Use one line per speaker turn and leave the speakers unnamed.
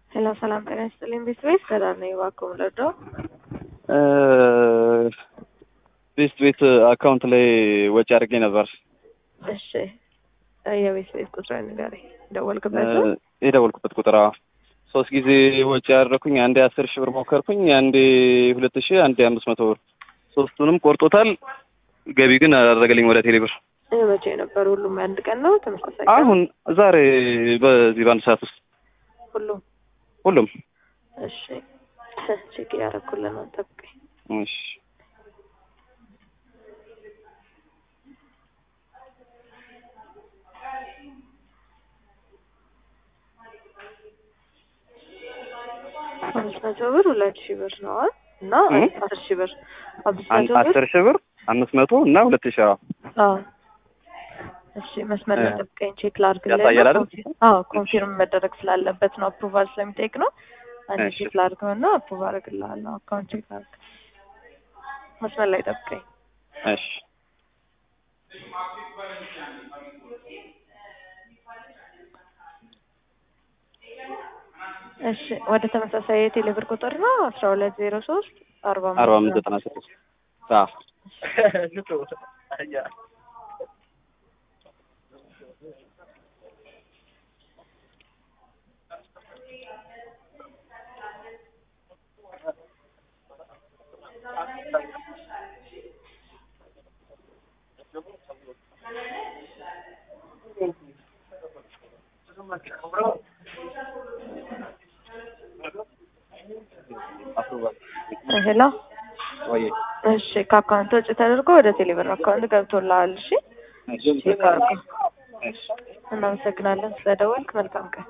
ሄሎ ሰላም ጤና ይስጥልኝ። ቤት ቤት ሰላም ነኝ። እባክዎ ልርዳው?
ቤስት ቤት አካውንት ላይ ወጪ አድርጌ ነበር።
እሺ የቤት ቤት ቁጥር ንገረኝ። ደወልክበት?
የደወልኩበት ቁጥር አዎ። ሶስት ጊዜ ወጪ ያደረኩኝ፣ አንዴ አስር ሺህ ብር ሞከርኩኝ፣ አንዴ ሁለት ሺህ አንዴ አምስት መቶ ብር ሶስቱንም ቆርጦታል። ገቢ ግን አደረገልኝ ወደ ቴሌ ብር።
ይህ መቼ ነበር? ሁሉም የአንድ ቀን ነው? ተመሳሳይ ቀን?
አሁን ዛሬ በዚህ በአንድ ሰዓት ውስጥ
ሁሉም?
ሁሉም።
እሺ ቼክ እያደረኩልህ ነው። ጠብቀኝ።
እሺ
አምስት መቶ ብር ሁለት ሺህ ብር ነው እና አስር ሺህ ብር አምስት መቶ ብር
አስር ሺህ ብር አምስት መቶ እና ሁለት ሺህ አዎ
አዎ እሺ መስመር ላይ ጠብቀኝ ቼክ ላድርግልህ
ያሳያል አይደል?
አዎ ኮንፊርም መደረግ ስላለበት ነው አፕሩቫል ስለሚጠይቅ ነው አንድ
እሺ።
ቼክ ላድርገው እና አፕሩቭ አደርግልሃለሁ አካውንት ቼክ ላድርግ መስመር ላይ ጠብቀኝ
እሺ
እሺ ወደ ተመሳሳይ የቴሌ ብር ቁጥር ነው አስራ ሁለት ዜሮ ሶስት አርባ
አርባ አምስት ዘጠና ስድስት አዎ
ሄሎ
ወይ
እሺ ከአካውንት ወጪ ተደርጎ ወደ ቴሌብር አካውንት ገብቶልሃል እሺ ቼክ አድርገው እናመሰግናለን ስለደወልክ መልካም ቀን